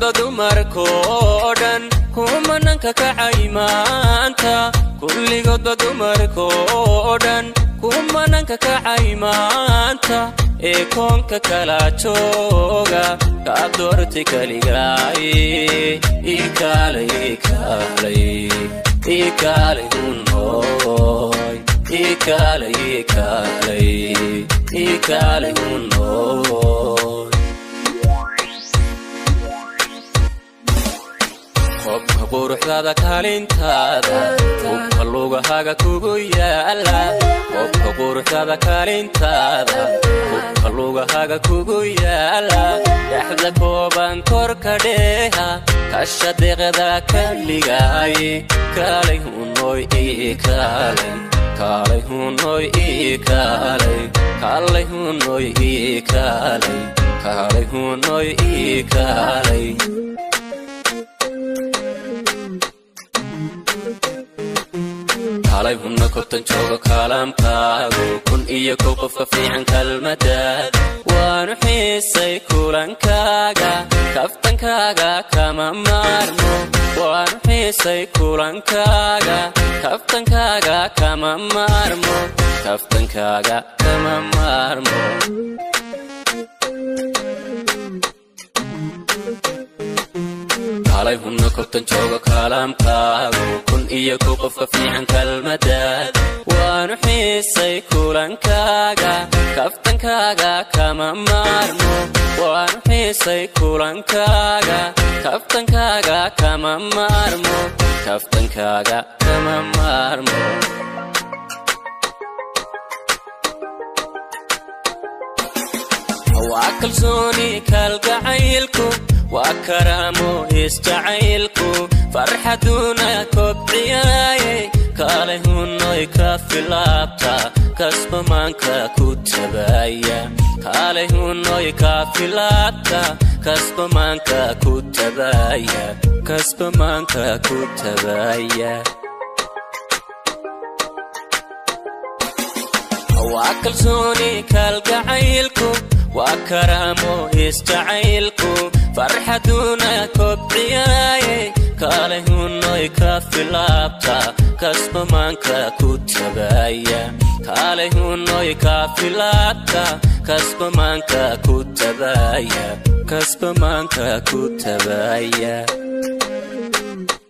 kulligoodba dumarkoo dhan kumananka kacay maanta kulligoodba dumarkoo dhan kumananka kacay maanta ee koonka kala jooga kaa doortay kaligaay ikaalay ikaalay ikaalay hunooy ikaalay ikaalay ikaalay hunooy qobka quruxdaada kaalintaada hubka lugahaga kugu yaala qobka quruxdaada kaalintaada hubka lugahaga kugu yaala dhexda kooban korka dheeha kasha deeqda kaligaay kaalay hunoy ikaalay kaalay hunoy ikaalay kaalay hunoy ikaalay kaalay hunoy ikaalay kaalay hunna kortan jooga kaalamkaagu kun iyo kow qofka fiican kalmadaad waanu xiisay kulankaaga kaftankaaga kama maarmo waanu xiisay kulankaaga kaftankaaga kama maarmo kaftankaaga kama maarmo kaalay hunna kortan jooga kaalamkaagu kun iyo kow qofka fiican kalmadaad waanu xiisay kulankaaga kaftankaaga kama maarmo waanu xiisay kulankaaga kaftankaaga kama maarmo kaftankaaga kama maarmo waa kalsooni kalgacaylku waa karaamo isjacaylku farxaduna kobciyaaye kaalay hunoy ka filaabta kasbamaanka ku tabaya kaalay hunoy ka filaabta kasbamaanka ku tabaya kasbamaanka ku tabaya waa kalsooni kalgacaylku waa karaamo isjacaylku farxaduna kobciyaaye kaalay hunoy ka filaabta kasbamaanka ku tabaya kaalay hunoy ka filaabta kasbamaanka ku tabaya kasbamaanka ku tabaya